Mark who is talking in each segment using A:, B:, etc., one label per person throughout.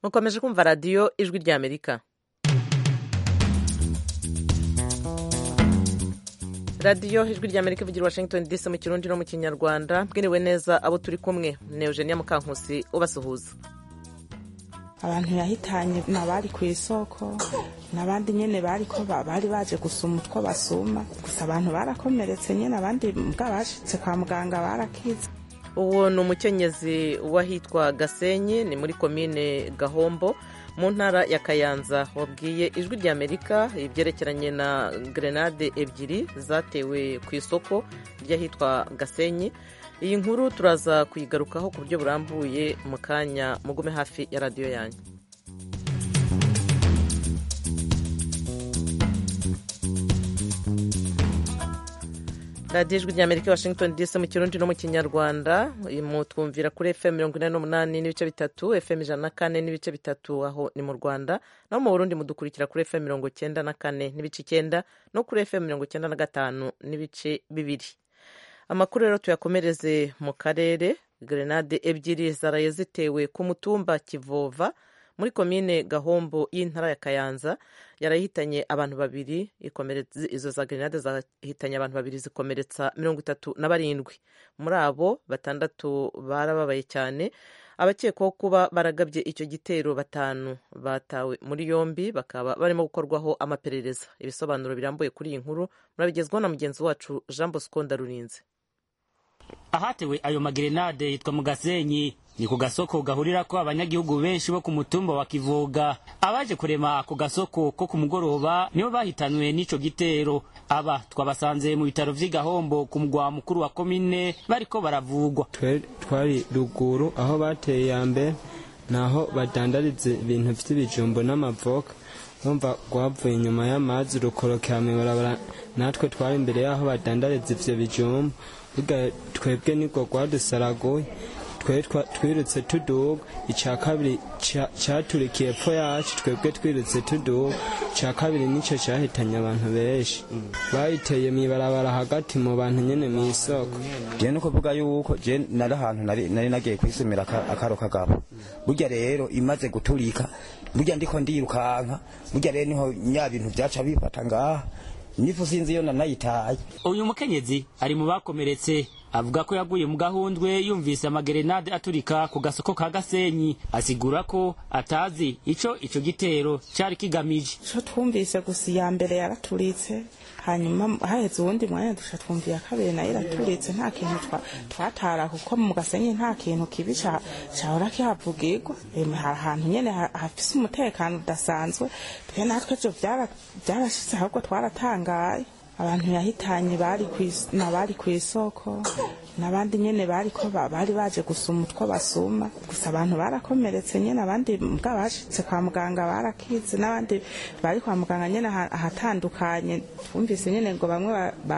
A: mukomeje kumva radiyo ijwi ry'amerika radiyo ijwi ry'amerika ivugira washington dc mu kirundi no mu kinyarwanda bwiriwe neza abo turi kumwe ni eugenia mukankusi ubasuhuza
B: abantu yahitanye ni abari ku isoko n'abandi nyine bari ko bari baje gusuma utwo basuma gusa abantu barakomeretse nyine abandi mbwa bashitse kwa muganga barakize
A: uwo ni umukenyezi w'ahitwa gasenyi ni muri komine gahombo mu ntara ya kayanza wabwiye ijwi ry'amerika ibyerekeranye na grenade ebyiri zatewe ku isoko ry'ahitwa gasenyi iyi nkuru turaza kuyigarukaho ku buryo burambuye mu kanya mugume hafi ya radiyo yanyu radiyo ijwi ry'amerika washington dc mu kirundi no mu kinyarwanda mutwumvira kuri fm mirongo ine n'umunani n'ibice bitatu fm ijana na kane n'ibice bitatu aho ni mu rwanda naho mu burundi mudukurikira kuri fm mirongo icyenda na kane n'ibice icyenda no kuri fm mirongo icyenda na gatanu n'ibice bibiri amakuru rero tuyakomereze mu karere grenade ebyiri zaraye zitewe ku mutumba kivova muri komine gahombo y'intara ya kayanza yarahitanye abantu babiri izo za grenade zahitanye abantu babiri zikomeretsa mirongo itatu na barindwi muri abo batandatu barababaye cyane abakekwaho kuba baragabye icyo gitero batanu batawe muri yombi bakaba barimo gukorwaho amaperereza ibisobanuro birambuye kuri iyi nkuru murabigezwaho na mugenzi wacu jean bosco ndarurinze
C: ahatewe ayo magerenade yitwa mu gasenyi ni ku gasoko gahurirako abanyagihugu benshi bo ku mutumba wa kivuga abaje kurema ako gasoko ko ku mugoroba nibo bahitanwe n'ico gitero aba twabasanze mu bitaro vy'igahombo ku mugwa mukuru wa komine bariko baravugwa
D: twari ruguru aho bateye ya mbere naho badandariza ibintu vy'ibijumbo n'amavoka numva rwavuye inyuma y'amazi rukorokera mw'ibarabara natwe twari imbere y'aho badandariza ivyo bijumbo burya twebwe nibwo rwadusaraguye twe twirutse tuduga icya kabiri cyaturikiye epfo yacu twebwe twirutse tuduga icya kabiri nicyo cyahitanye abantu benshi bayiteye mu ibarabara hagati mu bantu nyine mu isoko
E: je no kuvuga yuko je nari ahantu nari nagiye kwisumira akaro kagabo burya rero imaze guturika burya ndiko ndirukanka burya rero niho nya bintu byaca bifata ngaha nifu sinzi iyo nanayitaye
C: uyu mukenyezi ari mu bakomeretse avuga ko yaguye mu gahundwe yumvise amagerenade aturika ku gasoko ka gasenyi asigura ko atazi ico ico gitero cari kigamije
B: ico twumvise gusa iya mbere yaraturitse hanyuma haheze uwundi mwanya dusha twumva iya kabiri nayo iraturitse nta kintu twatara kuko mu gasenyi nta kintu kibi cahora kihavugirwa hari ahantu nyene hafise umutekano udasanzwe twe natwe vyo vyarashitse ahubwo twaratangaye abantu yahitanye bari ku isoko n'abandi nyine bari ko bari baje gusuma utwo basuma gusa abantu barakomeretse nyine abandi mbwa bashitse kwa muganga barakize n'abandi bari kwa muganga nyine ahatandukanye twumvise nyine ngo bamwe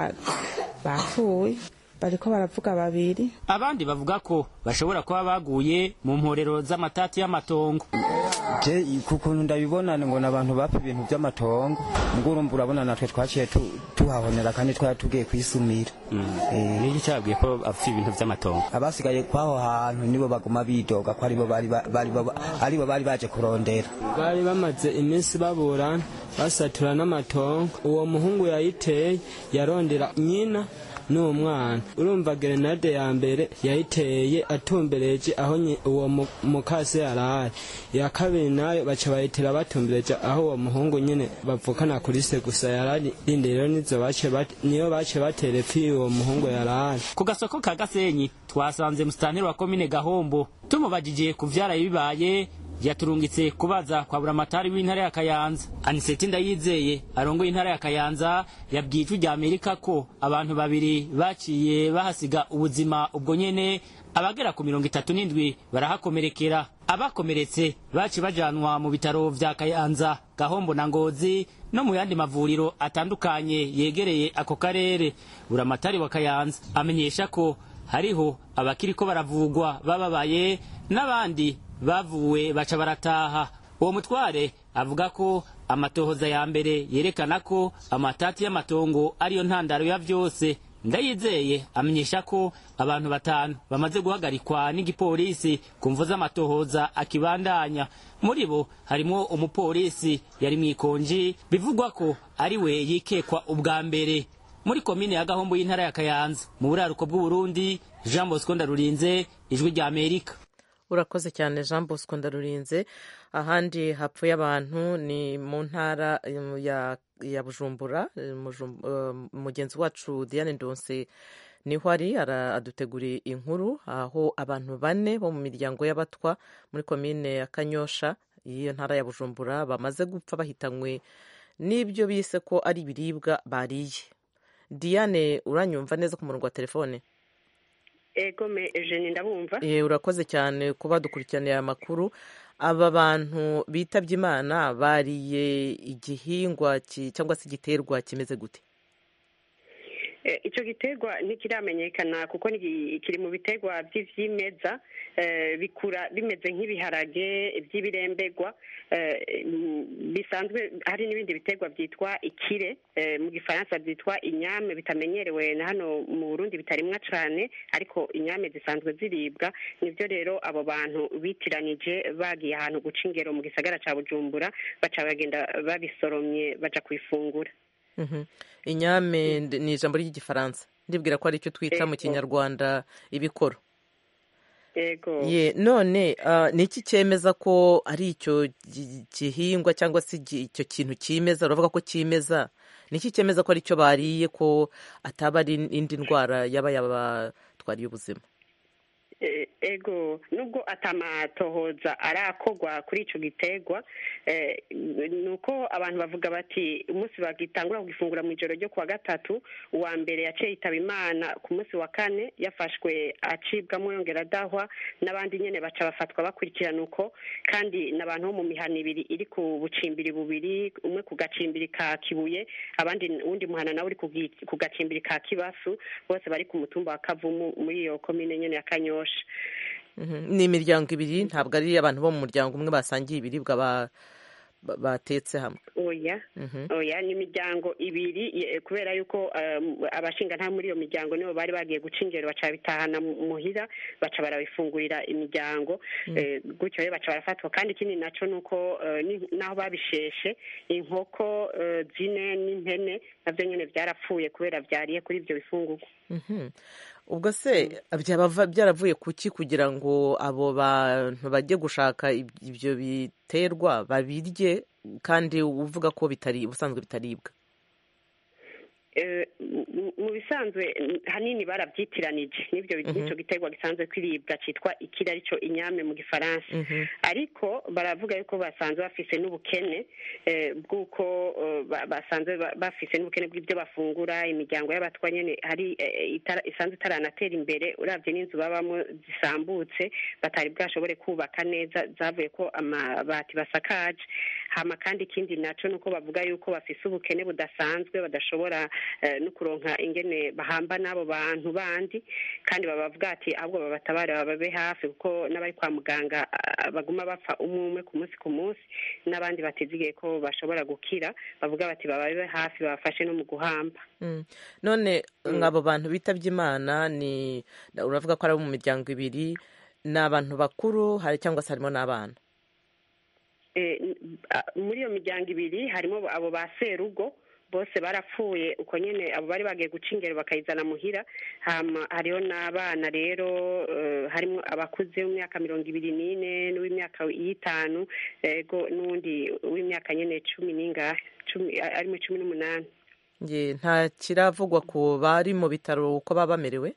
B: bapfuye bariko baravuga babiri
C: abandi bavuga ko bashobora kuba baguye mu mporero z'amatati y'amatongo
E: je kukuntu ndabibona ngo n'abantu bapfa ibintu by'amatongo muguru urumva urabona natwe twaciye tuhahonera kandi twari tugiye kwisumira
C: niki cyabwiye ko apfa ibintu by'amatongo
E: abasigaye kwaho hantu nibo baguma bidoga ko aribo aribo bari baje kurondera
D: bari bamaze iminsi baburana basatura n'amatongo uwo muhungu yayiteye yarondera nyina n'uwo mwana urumva grenade ya mbere yayiteye atumbereje aho uwo mukase yarari iya kabiri nayo baca bayitera batumbereje aho uwo muhungu nyine bavukana kuri se gusa yarari rindi rero niyo bace batera epfi uwo muhungu yarari
C: ku gasoko ka gasenyi twasanze musitanteri wa komine gahombo tumubajije ku vyaraye bibaye yaturungitse kubaza kwa buramatari w'intara ya kayanza aniseti ndayizeye arongoye intara ya kayanza yabwiye ijwi rya amerika ko abantu babiri baciye bahasiga ubuzima ubwo nyene abagera ku mirongo itatu n'indwi barahakomerekera abakomeretse baciye bajanwa mu bitaro vya kayanza gahombo na ngozi no mu yandi mavuriro atandukanye yegereye ako karere buramatari wa kayanza amenyesha ko hariho abakiriko baravugwa bababaye n'abandi bavuwe baca barataha uwo mutware avuga ko amatohoza ya mbere yerekana ko amatati y'amatongo ariyo ntandaro ya vyose ndayizeye amenyesha ko abantu batanu bamaze guhagarikwa n'igipolisi ku mvu z'amatohoza akibandanya muri bo harimo umupolisi yari mu ikonji bivugwa ko ari we yikekwa ubwa mbere muri komine ya gahombo y'intara ya kayanza mu buraruko bw'uburundi jean bosco ndarurinze ijwi rya amerika
A: urakoze cyane jean bosco ndarurinze ahandi hapfuye abantu ni mu ntara ya, ya bujumbura mugenzi wacu diane ndonse niho ari aduteguriye inkuru aho abantu bane bo mu miryango y'abatwa muri komine ya kanyosha y'iyo ntara ya bujumbura bamaze gupfa bahitanywe n'ibyo bise ko ari ibiribwa bariye diane uranyumva neza ku murongo wa telefone
F: egome eugene ndabumva
A: urakoze cyane kuba dukurikiraniye aya makuru aba bantu bitabye imana bariye igihingwa cyangwa se igiterwa kimeze gute
F: icyo giterwa ntikiramenyekana kuko kiri mu biterwa by'ibyimeza bikura bimeze nk'ibiharage by'ibirembegwa bisanzwe hari n'ibindi biterwa byitwa ikire mu gifaransa byitwa inyame bitamenyerewe na hano mu burundi bitarimwa cyane ariko inyame zisanzwe ziribwa nibyo rero abo bantu bitiranije bagiye ahantu guca ingero mu gisagara cya bujumbura baca bagenda babisoromye baja kubifungura
A: inyame ni ijambo ry'igifaransa ndibwira ko ari cyo twita mu kinyarwanda ibikoro ye none ni iki cyemeza ko ari icyo gihingwa cyangwa se icyo kintu cyimeza uravuga ko cyimeza ni iki cyemeza ko ari cyo bariye ko ataba ari indi ndwara yaba yabatwariye ubuzima
F: ego nubwo atamatohoza arakogwa kuri icyo giterwa ni uko abantu bavuga bati umunsi bagitangura kugifungura mu ijoro ryo kuwa gatatu uwa mbere yaciye yitaba imana ku munsi wa kane yafashwe acibwamo yongera adahwa n'abandi nyine baca bafatwa bakurikirana uko kandi n'abantu bo mu mihana ibiri iri ku bucimbiri bubiri umwe ku gacimbiri ka kibuye abandi uwundi muhana nawe uri ku gacimbiri ka kibasu bose bari ku mutumba wa kavumu muri iyo komine nyine ya kanyosha
A: ni imiryango ibiri ntabwo ari abantu bo mu muryango umwe basangiye ibiribwa batetse hamwe
F: oya oya ni imiryango ibiri kubera yuko abashinga nta muri iyo miryango nibo bari bagiye guca ingero baca bitahana muhira baca barabifungurira imiryango gutyo rero baca barafatwa kandi ikindi nacyo ni uko naho babisheshe inkoko zine n'impene nabyo nyine byarapfuye kubera byariye kuri ibyo bifungurwa
A: ubwo se byaba byaravuye ku ki kugira ngo abo bantu bajye gushaka ibyo biterwa babirye kandi uvuga ko bitari ubusanzwe bitaribwa
F: mu bisanzwe hanini barabyitiranije n'ibyo n'icyo giterwa gisanzwe kwiribwa cyitwa ikiri aricyo inyame mu gifaransa ariko baravuga yuko basanzwe bafise n'ubukene bw'uko basanzwe bafise n'ubukene bw'ibyo bafungura imiryango y'abatwa nyine hari isanzwe itaranatera imbere urabye n'inzu babamo zisambutse batari bwashobore kubaka neza zavuye ko amabati basakaje hama kandi ikindi nacyo ni uko bavuga yuko bafise ubukene budasanzwe badashobora no kuronka ingene bahamba n'abo bantu bandi kandi babavuga ati ahubwo babatabare bababe hafi kuko n'abari kwa muganga baguma bapfa umwe umwe ku munsi ku munsi n'abandi batizigiye ko bashobora gukira bavuga bati bababe hafi babafashe no mu guhamba
A: none nk'abo bantu bitabye imana ni uravuga ko ari abo mu miryango ibiri ni abantu bakuru hari cyangwa se harimo n'abana
F: muri iyo miryango ibiri harimo abo ba serugo bose barapfuye uko nyine abo bari bagiye guca ingero bakayizana muhira hariho n'abana rero harimo abakuze w'imyaka mirongo ibiri n'ine n'uw'imyaka y'itanu n'uwundi w'imyaka nyine cumi n'ingahe arimo cumi n'umunani
A: nta kiravugwa ku bari mu bitaro uko baba bamerewe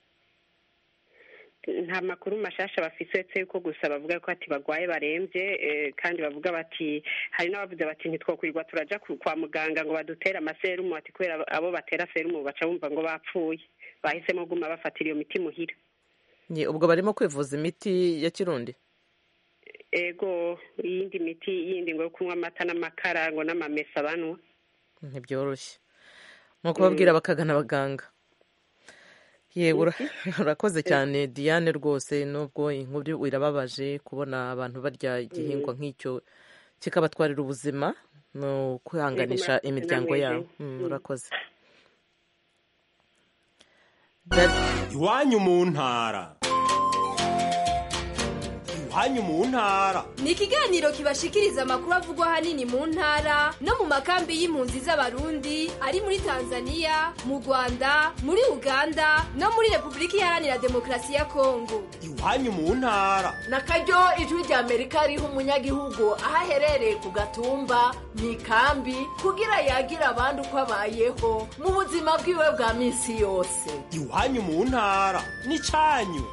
F: nta makuru mashasha bafise uretse yuko gusa bavuga ko ati bagwaye barembye kandi bavuga bati hari n'abavuze bati ntitwokwirirwa turaja kwa muganga ngo badutere amaserumu ati kubera abo batera serumu baca bumva ngo bapfuye bahisemo guma bafatira iyo miti muhira
A: ubwo barimo kwivuza imiti ya kirundi
F: ego iyindi miti yindi ngo yo kunywa amata n'amakara ngo n'amamesa banywa
A: ntibyoroshye nko kubabwira bakagana abaganga yewe urakoze cyane diane rwose nubwo inkuru irababaje kubona abantu barya igihingwa nk'icyo kikabatwarira ubuzima ni ukwihanganisha imiryango yabo urakoze
G: iwanyu mu ntara iwanyu mu ntara
H: ni ikiganiro kibashikiriza amakuru avugwa ahanini mu ntara no mu makambi y'impunzi z'abarundi ari muri tanzania mu rwanda muri uganda no muri repubulika iharanira demokarasi ya kongo
G: iwanyu mu ntara
I: na karyo ijwi rya amerika riha umunyagihugu aho aherereye ku gatumba mu ikambi kugira yagira abandi uko abayeho mu buzima bwiwe bwa minsi yose
G: iwanyu mu ntara ni cyanyu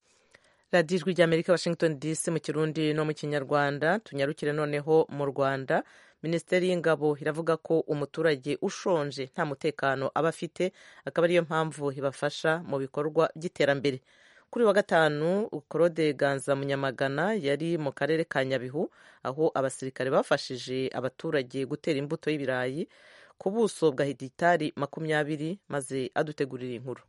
A: radiyo ijwi ry'amerika washington dc mu kirundi no mu kinyarwanda tunyarukire noneho mu rwanda minisiteri y'ingabo iravuga ko umuturage ushonje nta mutekano aba afite akaba ariyo mpamvu ibafasha mu bikorwa by'iterambere kuri wa gatanu claude ganza munyamagana yari mu karere ka nyabihu aho abasirikare bafashije abaturage gutera imbuto y'ibirayi ku buso bwa hegitari makumyabiri maze adutegurira inkuru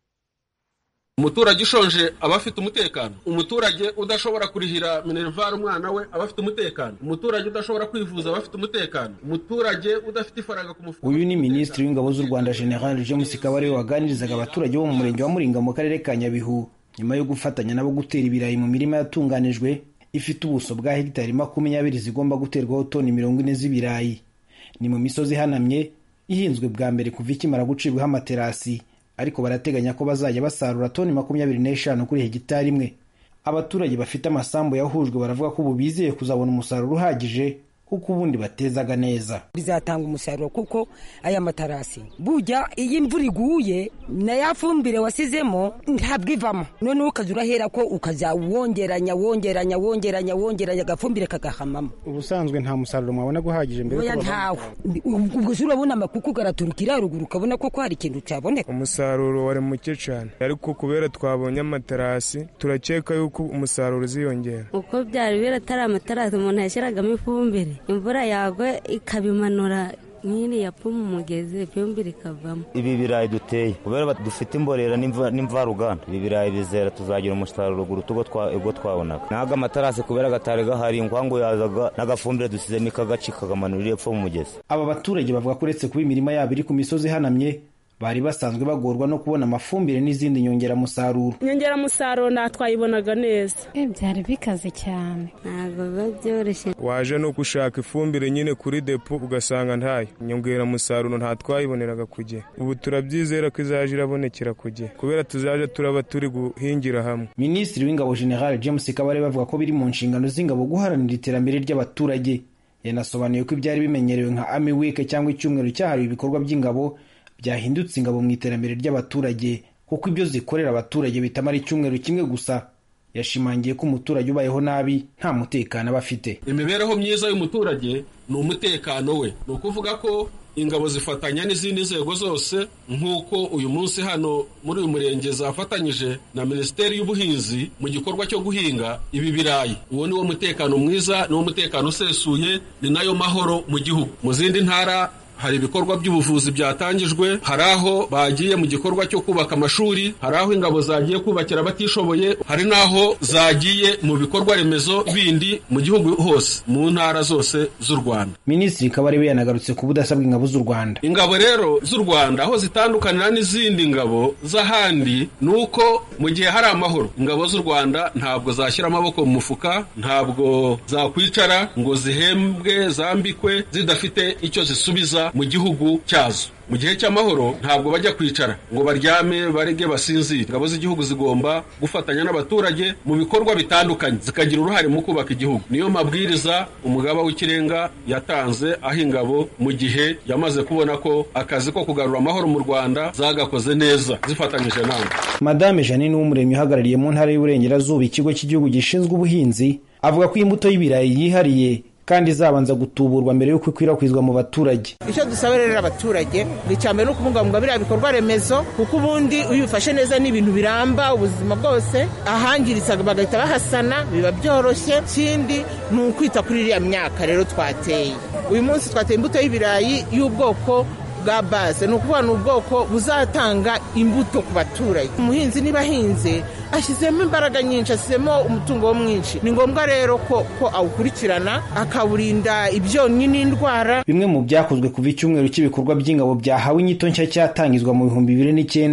J: umuturage ushonje aba afite umutekano umuturage udashobora kurihira minerivare umwana we aba afite umutekano umuturage udashobora kwivuza aba afite umutekano umuturage udafite ifaranga ku mufuka
K: uyu ni minisitiri w'ingabo z'u rwanda general james kabare waganirizaga abaturage bo mu murenge wa muringa mu karere ka nyabihu nyuma yo gufatanya nabo gutera ibirayi mu mirima yatunganijwe ifite ubuso bwa hegitari makumyabiri zigomba guterwaho toni mirongo ine z'ibirayi ni mu misozi ihanamye ihinzwe bwa mbere kuva ikimara gucibwaho amaterasi ariko barateganya ko bazajya basarura toni makumyabiri n'eshanu kuri hegitari imwe abaturage bafite amasambu yahujwe baravuga ko ubu bizeye kuzabona umusaruro uhagije kuko ubundi batezaga neza
L: bizatanga umusaruro kuko aya matarasi burya iyo imvura iguye na ya fumbire wasizemo ntabwo ivamo noneho ukaza urahera ko ukajya wongeranya wongeranya wongeranya wongeranya agafumbire kagahamamo
M: ubusanzwe nta musaruro mwabona guhagije mbere
L: oya ntawe ubwo se urabona amakuku garaturukira haruguru ukabona ko hari ikintu cyaboneka
N: umusaruro wari muke cyane ariko kubera twabonye amatarasi turakeka yuko umusaruro uziyongera
O: uko byari biratari amatarasi umuntu yashyiragamo ifumbire imvura yagwa ikabimanura nk'iri yapfa mu mugezi ifumbire ikavamo
P: ibi birayi duteye kubera dufite imborera n'imvaruganda ibi birayi bizera tuzagira umusaruro guruta ubwo twabonaga ntabwo amatarasi kubera agatari gahari inkwangu yazaga n'agafumbire dusizemo ikagaci kakamanurira epfo mu mugezi
K: aba baturage bavuga ko uretse kuba imirima yabo iri ku misozi ihanamye bari basanzwe bagorwa no kubona amafumbire n'izindi nyongeramusaruro
Q: inyongeramusaruro nta twayibonaga neza
O: byari bikaze cyane ntabwo biba byoroshye
N: waje no gushaka ifumbire nyine kuri depo ugasanga ntayo inyongeramusaruro nta twayiboneraga ku gihe ubu turabyizera ko izaje irabonekera ku gihe kubera tuzaje turaba turi guhingira hamwe
K: minisitiri w'ingabo general james kabare bavuga ko biri mu nshingano z'ingabo guharanira iterambere ry'abaturage yanasobanuye ko ibyari bimenyerewe nka army week cyangwa icyumweru cyahariwe ibikorwa by'ingabo byahindutse ingabo mu iterambere ry'abaturage kuko ibyo zikorera abaturage bitamara icyumweru kimwe gusa yashimangiye ko umuturage ubayeho nabi nta mutekano aba afite
J: imibereho myiza y'umuturage ni umutekano we ni ukuvuga ko ingabo zifatanya n'izindi nzego zose nk'uko uyu munsi hano muri uyu murenge zafatanyije na minisiteri y'ubuhinzi mu gikorwa cyo guhinga ibi birayi uwo ni wo mutekano mwiza ni wo mutekano usesuye ni nayo mahoro mu gihugu mu zindi ntara hari ibikorwa by'ubuvuzi byatangijwe hari aho bagiye mu gikorwa cyo kubaka amashuri hari aho ingabo zagiye kubakira abatishoboye hari n'aho zagiye mu bikorwa remezo bindi mu gihugu hose mu ntara zose z'u rwanda
K: minisitiri kabarebe yanagarutse ku budasa bw'ingabo z'u rwanda
J: ingabo rero z'u rwanda aho zitandukanira n'izindi ngabo z'ahandi ni uko mu gihe hari amahoro ingabo z'u rwanda ntabwo zashyira amaboko mu mufuka ntabwo zakwicara ngo zihembwe zambikwe zidafite icyo zisubiza mu gihugu cyazo mu gihe cy'amahoro ntabwo bajya kwicara ngo baryame barege basinzire ingabo z'igihugu zigomba gufatanya n'abaturage mu bikorwa bitandukanye zikagira uruhare mu kubaka igihugu niyo mabwiriza umugaba w'ikirenga yatanze aho ingabo mu gihe yamaze kubona ko akazi ko kugarura amahoro mu rwanda zagakoze neza zifatanyije nawe
K: madame janine w'umuremyi uhagarariye mu ntara y'uburengerazuba ikigo cy'igihugu gishinzwe ubuhinzi avuga ko imbuto y'ibirayi yihariye kandi izabanza gutuburwa mbere y'uko ikwirakwizwa mu baturage
R: icyo dusaba rero abaturage ni icya mbere no kubungabunga biriya bikorwa remezo kuko ubundi iyo ubifashe neza ni ibintu biramba ubuzima bwose ahangiritse bagahita bahasana biba byoroshye ikindi ni ukwita kuri iriya myaka rero twateye uyu munsi twateye imbuto y'ibirayi y'ubwoko bwa base ni ukuvuga ni ubwoko buzatanga imbuto ku baturage umuhinzi niba ahinze ashyizemo imbaraga nyinshi ashyizemo umutungo wo mwinshi ni ngombwa rero ko ko awukurikirana akawurinda ibyonnyi n'indwara
K: bimwe mu byakozwe kuva icyumweru cy'ibikorwa by'ingabo byahawe inyito nshya cyatangizwa mu bihumbi bibiri n'icyenda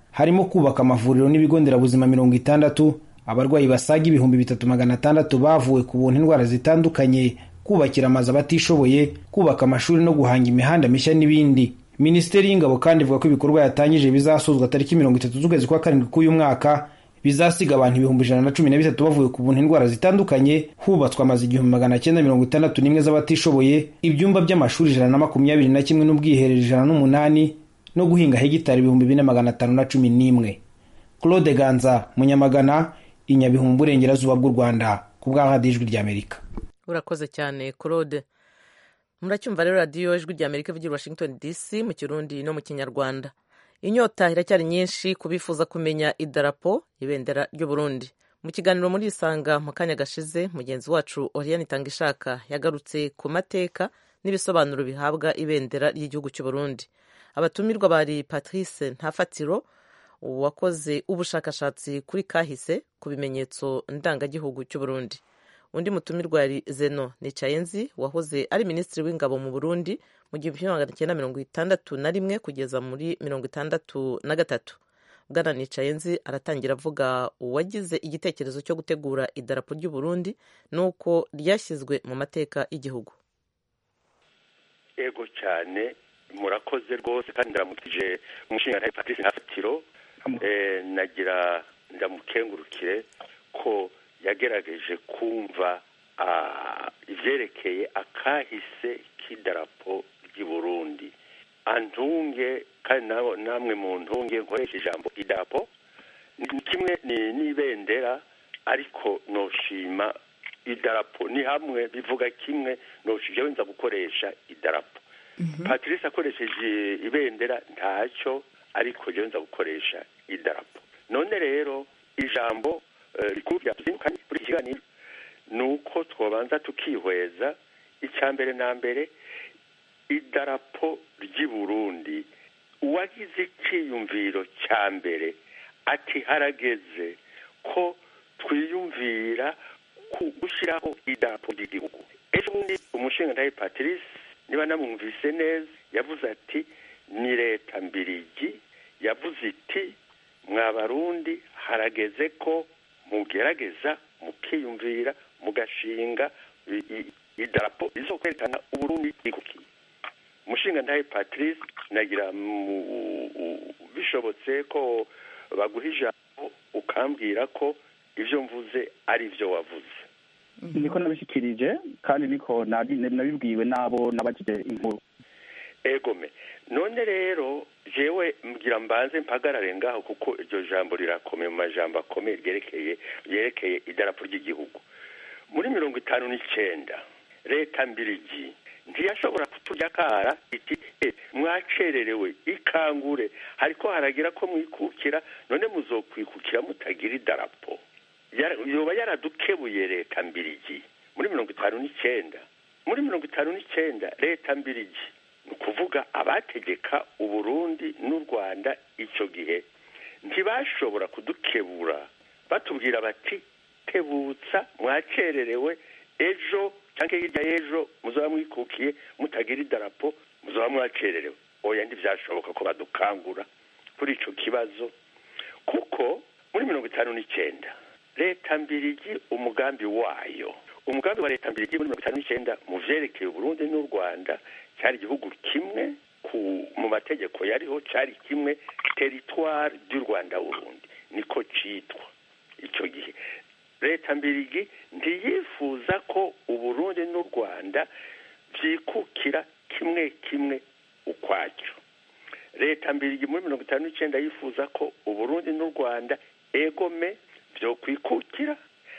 K: harimo kubaka amavuriro n'ibigo nderabuzima mirongo itandatu abarwayi basaga ibihumbi bitatu magana atandatu bavuwe ku buntu indwara zitandukanye kubakira amazu abatishoboye kubaka amashuri no guhanga imihanda mishya n'ibindi minisiteri y'ingabo kandi ivuga ko ibikorwa yatangije bizasozwa tariki mirongo itatu z'ukwezi kwa karindwi k'uyu mwaka bizasiga abantu ibihumbi ijana na cumi na bitatu bavuye ku buntu indwara zitandukanye hubatswe amazu igihumbi magana cyenda mirongo itandatu n'imwe z'abatishoboye ibyumba by'amashuri ijana na makumyabiri na kimwe n'ubwiherero ijana n'umunani no guhinga hegitari ibihumbi bine magana atanu na cumi n'imwe claude ganza munyamagana i nyabihu mu burengerazuba bw'u rwanda ku bwa radiyo ijwi ry'amerika
A: urakoze cyane claude muracyumva rero radiyo ijwi ry'amerika ivugira washington dc mu kirundi no mu kinyarwanda inyota iracyari nyinshi ku bifuza kumenya idarapo ibendera ry'u Burundi mu kiganiro muri isanga mu kanya gashize mugenzi wacu oriane itangishaka yagarutse ku mateka n'ibisobanuro bihabwa ibendera ry'igihugu cy'u Burundi abatumirwa bari patrice ntafatiro wakoze ubushakashatsi kuri kahise ku bimenyetso ndangagihugu cy'u Burundi undi mutumirwa yari zeno nicayenzi wahoze ari minisitiri w'ingabo mu burundi mu gihumbi kimwe magana cyenda mirongo itandatu na rimwe kugeza muri mirongo itandatu na gatatu bwana nicayenzi aratangira avuga uwagize igitekerezo cyo gutegura idarapo ry'u Burundi n'uko ryashyizwe mu mateka y'igihugu
S: ego cyane murakoze rwose kandi ndaramukije umushinga patrice ntafatiro nagira ndamukengurukire ko yagerageje kumva ibyerekeye akahise k'idarapo ry'i Burundi antunge kandi namwe mu ntunge nkoresha ijambo idarapo ni kimwe n'ibendera ariko noshima idarapo ni hamwe bivuga kimwe noshije wenza gukoresha idarapo patrice akoresheje ibendera ntacyo ariko jya wenza gukoresha idarapo none rero ijambo rikuru byatuzindukanye kuri iki kiganiro ni uko twabanza tukihweza icya mbere na mbere idarapo ry'i burundi uwagize icyiyumviro cya mbere ati harageze ko twiyumvira ku gushyiraho idarapo ry'igihugu ejo bundi umushinga ndahe patrice niba namwumvise neza yavuze ati ni leta mbirigi yavuze iti mwa barundi harageze ko mugerageza mukiyumvira mugashinga idarapo rizo kwerekana uburundi bwikukiye umushinga ndahe patrice nagira bishobotse ko baguha ijambo ukambwira ko ibyo mvuze ari byo wavuze
T: niko nabishyikirije kandi niko nabibwiwe n'abo n'abagize inkuru
S: egome none rero jewe mbwira mbanze mpagarare ngaho kuko iryo jambo rirakomeye mu majambo akomeye ryerekeye ryerekeye idarapo ry'igihugu muri mirongo itanu n'icyenda leta mbirigi ntiyashobora kuturya kara iti e mwacererewe ikangure hariko haragira ko mwikukira none muzokwikukira mutagira idarapo yoba yaradukebuye leta mbirigi muri mirongo itanu n'icyenda muri mirongo itanu n'icyenda leta mbirigi ni ukuvuga abategeka uburundi n'u rwanda icyo gihe ntibashobora kudukebura batubwira bati tebutsa mwacererewe ejo cyangwa hirya y'ejo muzaba mwikukiye mutagira idarapo muzaba mwacererewe oya ntibyashoboka ko badukangura kuri icyo kibazo kuko muri mirongo itanu n'icyenda leta mbirigi umugambi wayo umugambi wa leta mbirigi muri mirongo itanu n'icyenda mu byerekeye uburundi n'u rwanda cyari igihugu kimwe mu mategeko yariho cyari kimwe teritwari ry'u rwanda burundi niko cyitwa icyo gihe leta mbirigi ntiyifuza ko uburundi n'u rwanda byikukira kimwe kimwe ukwacyo leta mbirigi muri mirongo itanu n'icyenda yifuza ko uburundi n'u rwanda egome byo kwikukira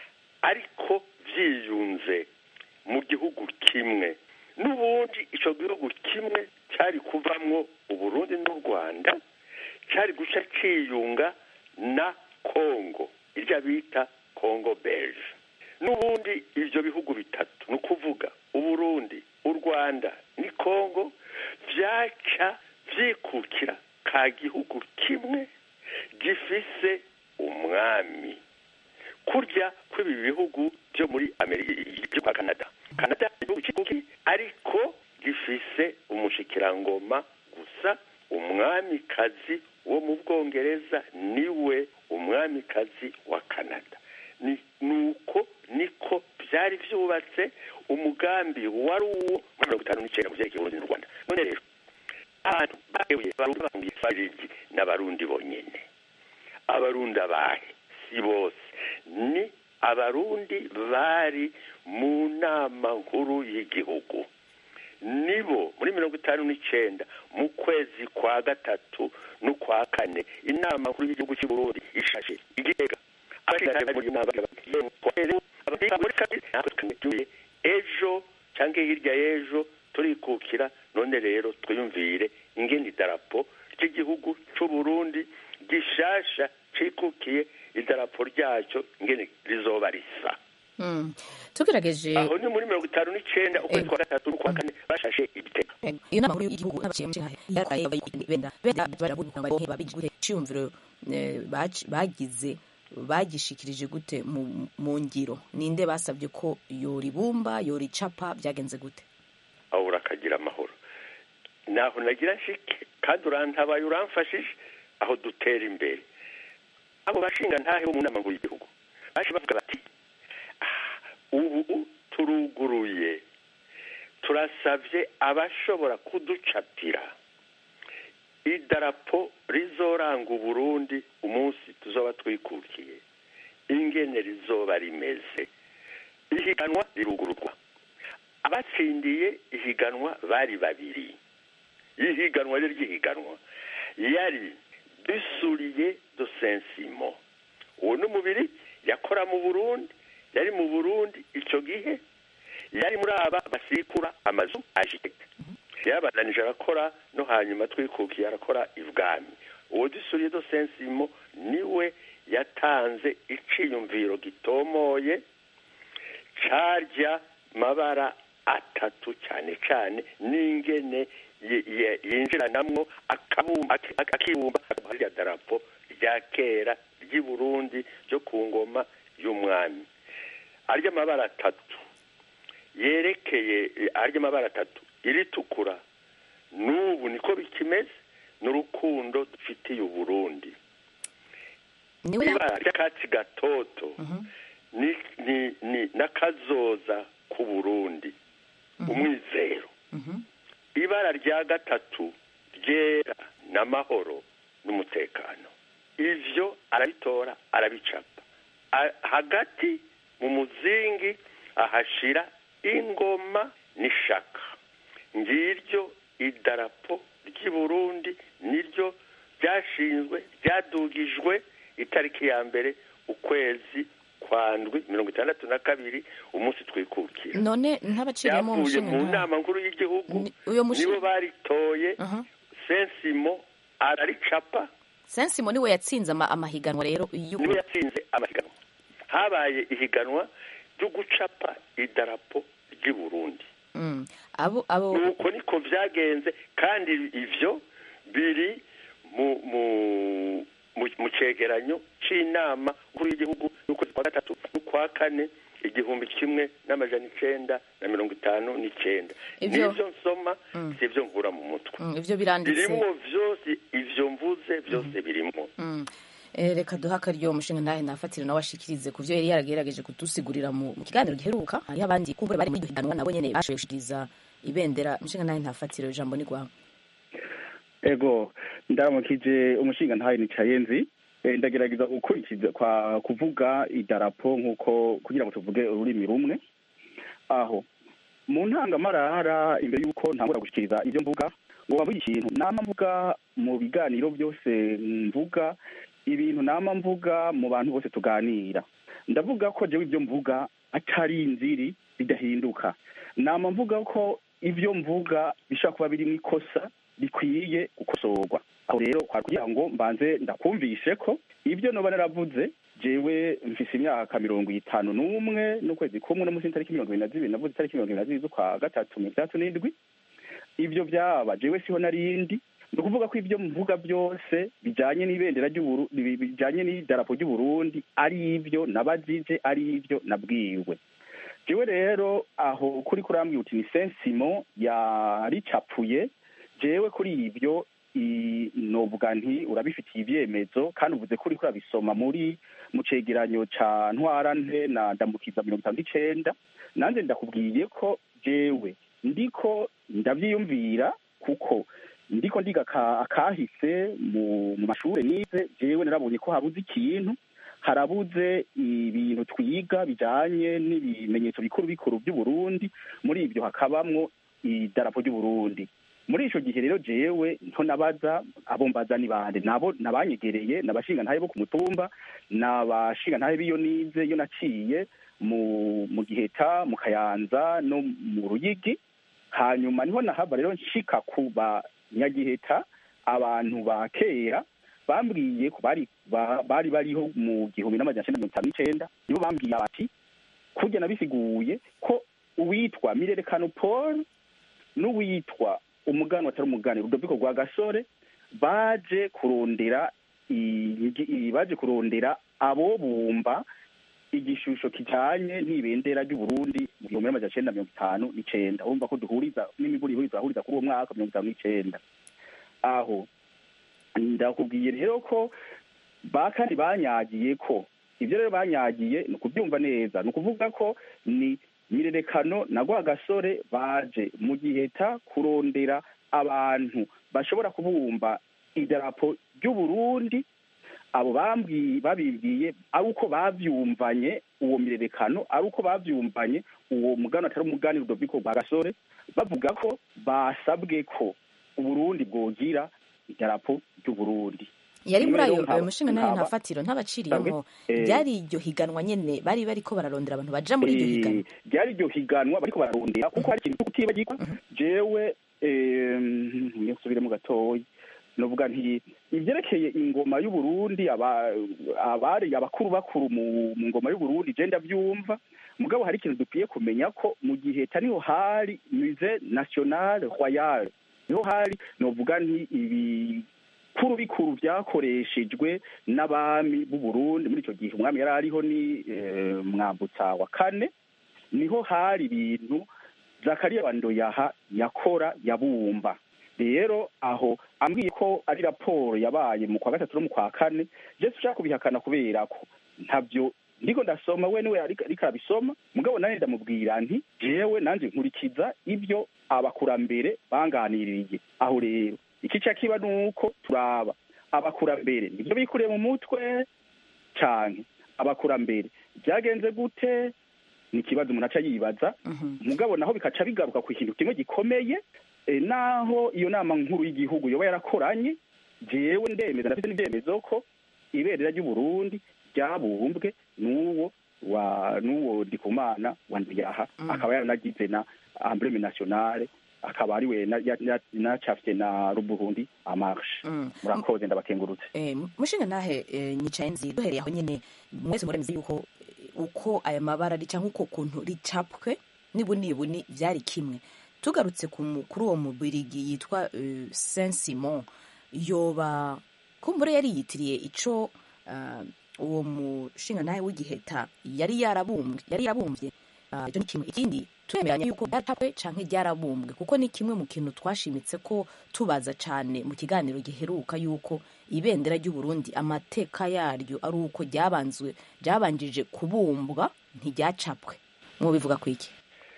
S: ariko byiyunze mu gihugu kimwe n'ubundi icyo gihugu kimwe cyari kuvamwo uburundi n'u rwanda cyari guca cyiyunga na kongo irya bita kongo beje n'ubundi ibyo bihugu bitatu ni ukuvuga uburundi u rwanda ni kongo byaca byikukira ka gihugu kimwe gifise umwami kurya kw'ibi bihugu byo muri amerika kwa canada canada igihugu cy'ikuki ariko gifise umushikirangoma gusa umwamikazi wo mu bwongereza niwe umwamikazi wa canada ni nuko niko byari byubatse umugambi wari uwo muri mirongo itanu n'icyenda mu byerekeye uburundi n'u rwanda none rero abantu bahebuye barundi bahungiye farigi n'abarundi bonyene abarundi abahe si bose ni abarundi bari mu nama nkuru y'igihugu nibo muri mirongo itanu n'icyenda mu kwezi kwa gatatu n'ukwa kane inama nkuru y'igihugu cy'u Burundi ishashe igitega abashinga bari muri iyo nama natwe ejo cyangwa hirya y'ejo turikukira none rero twiyumvire ingene idarapo ry'igihugu cy'u Burundi gishasha cikukiye idarapo ryacyo ingene rizoba risa
U: tugerageje
S: aho ni muri mirongo itanu n'icyenda ukwezi kwa gatatu n'ukwa kane bashashe igitega
U: iyo nama nkuru y'igihugu n'abaciye mu nshinga yaraye benda benda barabuze ngo babigize gute cyumviro bagize bagishikirije gute mu ngiro ninde basabye ko yoribumba yoricapa byagenze gute
S: aho urakagira amahoro naho nagira nshike kandi urantabaye uramfashije aho dutera imbere abo bashinga ntahe bo mu nama nkuru y'igihugu baje bavuga bati ubu turuguruye turasabye abashobora kuducapira idarapo rizoranga uburundi umunsi tuzoba twikukiye ingene rizoba rimeze ihiganwa rirugururwa abatsindiye ihiganwa bari babiri ihiganwa ryo ry'ihiganwa yari dusuriye do sensimo uwo ni umubiri yakora mu burundi yari mu burundi icyo gihe yari muri aba basikura amazu ajegeka yabananije arakora no hanyuma twikukiye arakora ibwami uwo dusuriye do sensimo niwe yatanze iciyumviro gitomoye carya mabara atatu cyane cyane n'ingene yinjiranamwo akibumba rya darapo rya kera ry'i burundi ryo ku ngoma y'umwami arya amabara atatu yerekeye arya amabara atatu iritukura n'ubu niko bikimeze n'urukundo dufitiye uburundi ibara ry'akatsi gatoto ni n'akazoza ku burundi umwizero ibara rya gatatu ryera n'amahoro n'umutekano ivyo arabitora arabicapa hagati mu muzingi ahashira ingoma n'ishaka ngiryo idarapo ry'i burundi niryo ryashinzwe ryadugijwe itariki ya mbere ukwezi kwa ndwi mirongo itandatu na kabiri umunsi twikukira
U: none ntabaciriyemo
S: yavuye mu nama nkuru y'igihugu nibo baritoye sensimo araricapa
U: sensimo niwe yatsinze amahiganwa rero
S: niwe yatsinze amahiganwa habaye ihiganwa ryo gucapa idarapo ry'i burundi
U: abo abo
S: nuko niko vyagenze kandi ivyo biri mu mu mu cegeranyo c'inama nkuru y'igihugu y'ukwezi kwa gatatu n'ukwa kane igihumbi kimwe n'amajana icenda na mirongo itanu n'icenda nivyo nsoma sivyo nkura mu mutwe
U: ivyo biranditse
S: birimwo vyose ivyo mvuze vyose birimwo
U: reka duha akaryo umushinga ntahe nafatire nawe ashikirize ku byo yari yaragerageje kudusigurira mu kiganiro giheruka hariho abandi kumbure bari muri higanwa nabo nyene bashoboye gushikiriza ibendera umushinga ntahe ntafatire ijambo ni rwawe
T: ego ndaramukije umushinga ntahe nicaye nzi ndagerageza gukurikiza kwa kuvuga idarapo nk'uko kugira ngo tuvuge ururimi rumwe aho mu ntangamarara imbere y'uko ntangura gushikiriza ibyo mvuga ngo bavuge ikintu nama mvuga mu biganiro byose mvuga ibintu nama mvuga mu bantu bose tuganira ndavuga ko jewe ibyo mvuga atari inziri bidahinduka nama mvuga ko ibyo mvuga bishobora kuba birimo ikosa bikwiye gukosorwa aho rero kwari kugira ngo mbanze ndakumvishe ko ibyo noba naravuze jewe mfise imyaka mirongo itanu n'umwe n'ukwezi kumwe no munsi y'itariki mirongo ibiri na zibiri navuze itariki mirongo ibiri na zibiri z'ukwa gatatu mirongo itandatu n'indwi ibyo byaba jewe siho narindi ni ukuvuga ko ibyo mvuga byose bijyanye n'ibendera bijyanye n'idarapo ry'uburundi ari ibyo nabajije ari ibyo nabwiwe jewe rero aho kuri kurambwira uti ni sensimo yaricapuye jewe kuri ibyo i- novuga nti urabifitiye ibyemezo kandi uvuze ko uriko urabisoma muri mu cegeranyo ca ntwarante na ndamukiza mirongo itanu n'icenda nanjye ndakubwiye ko jewe ndiko ndavyiyumvira kuko ndiko ndiga aka- akahise mu mu mashure nize jewe narabonye ko habuze ikintu harabuze ibintu twiga bijanye n'ibimenyetso bikuru bikuru by'uburundi muri ibyo hakabamwo idarapo ry'uburundi muri ico gihe rero jewe nto nabaza abo mbaza ni bande nabo nabanyegereye nabashinga ntahe bo ku mutumba nabashinga ntahe biyo nize yo naciye mu mu giheta mu kayanza no mu ruyigi hanyuma niho nahava rero nshika ku banyagiheta abantu ba kera bambwiye ko bari ba- bari bariho mu gihumbi n'amajana cenda mirongo itanu n'icenda nibo bambwiye bati kurya nabisiguye ko uwitwa mirerekano paul n'uwitwa umugani atari umugani rudoviko rwa gasore baje kurondera i- i- baje kurondera abo bumba igishusho kijanye n'ibendera ry'uburundi mu gihumbi n'amajana cenda mirongo itanu n'icenda urumva ko duhuriza n'imiburi ihuriza ahuriza kuri uwo mwaka mirongo itanu n'icenda aho ndakubwiye rero ko ba kandi banyagiye ko ibyo rero banyagiye ni ukubyumva neza ni ukuvuga ko ni mirerekano na gasore baje mu giheta kurondera abantu bashobora kubumba idarapo ry'uburundi abo bambwiye babibwiye ari uko bavyumvanye uwo mirerekano ari uko bavyumvanye uwo mugani atari umugani rudoviko rwa gasore bavuga ko basabwe ko uburundi bwogira idarapo ry'uburundi
U: yari muri
T: Rero
U: ayo
T: nkaba-
U: ayo mushinga nayo
T: nkaba-
U: nta fatiro ntabaciriyemo
T: Eh,
U: ryari iryo higanwa nyene bari bariko bararondera abantu baja muri iryo
T: Eh,
U: higanwa
T: ryari iryo higanwa bariko bararondera kuko hari ikintu cyo kutibagirwa jewe nsubiremo gatoya novuga nti ivyerekeye ingoma y'uburundi aba- abari abakuru bakuru mu mu ngoma y'uburundi je ndavyumva mugabo hari ikintu dukwiye kumenya ko mu gihe niho hari musée national royal niho hari novuga nti ibikuru bikuru vyakoreshejwe n'abami b'uburundi muri ico gihe umwami yari ariho ni eh, mwambutsa wa kane niho hari ibintu zakariya bandoyaha yakora yabumba rero aho ambwiye ko ari raporo yabaye mu kwa gatatu no mu kwa kane je ushaka kubihakana kubera ko ntabyo ndiko ndasoma we niwe ariko ariko arabisoma mugabo nanjye ndamubwira nti jewe nanje nkurikiza ibyo abakurambere banganiririye aho rero ikica kiba nuko turaba abakurambere nibyo bikuriye mu mutwe canke abakurambere byagenze gute ni ikibazo umuntu aca yibaza mugabo naho bikaca bigaruka ku kintu kimwe gikomeye eh, naho iyo nama nkuru y'igihugu yoba yarakoranye jewe ndemeza ndafite n'ibyemezo ko ibendera ry'uburundi ryabumbwe n'uwo wa n'uwo ndikumana wa ndiyaha akaba yaranagize na embleme nationale akaba ari we na- ya- ya- nacafye na ruburundi amarshe murakoze ndabakengurutse
U: Eh, mushinga nahe eh, nyicaye nzi duhereye aho nyene mwese muremeze yuko eh, uko aya mabara ari canke uko kuntu ricapwe nibunibuni vyari kimwe tugarutse ku mu- kuri uwo mubirigi yitwa eh, saint simon yoba kumbure yari yitiriye ico ah, uwo mushinga nahe w'igiheta yari yarabumbwe yari yarabumvye Ah, icyo ni kimwe ikindi turemeranya yuko ryaracapwe canke ryarabumbwe kuko ni kimwe mu kintu twashimitse ko tubaza cane mu kiganiro giheruka yuko ibendera ry'uburundi amateka yaryo ari uko ryabanzwe ryabanjije kubumbwa ntiryacapwe mwobivuga ku iki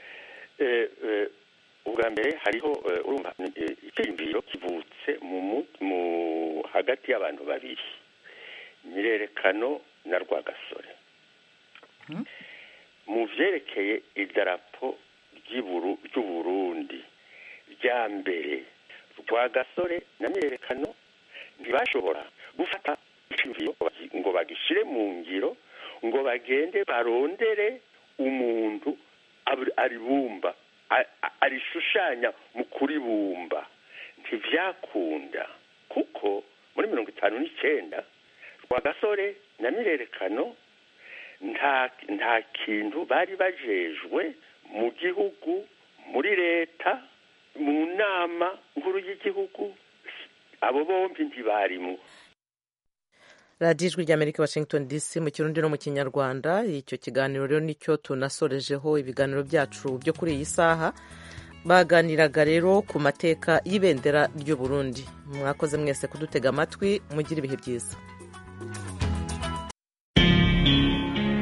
S: Eh, eh, ubwa mbere hariho eh, urumva eh, icyiyumviro kivutse mu mu- mu hagati y'abantu babiri nyirerekano na rwagasore mu vyerekeye idarapo ry'Iburu- ry'uburundi rya mbere rwagasore na myiyerekano ntibashobora gufata icyumviro ngo bagishire mu ngiro ngo bagende barondere umuntu ab- aribumba a- a- arishushanya mu kuribumba ntivyakunda kuko muri mirongo itanu n'icenda rwagasore na mirerekano nta nta kintu bari bajejwe mu gihugu muri leta mu nama nkuru y'igihugu abo bombi ntibarimwo
A: radiyo ijwi ry'amerika washington dc mu kirundi no mu kinyarwanda icyo kiganiro rero nicyo tunasorejeho ibiganiro byacu byo kuri iyi saha baganiraga rero ku mateka y'ibendera ry'u Burundi mwakoze mwese kudutega amatwi mugire ibihe byiza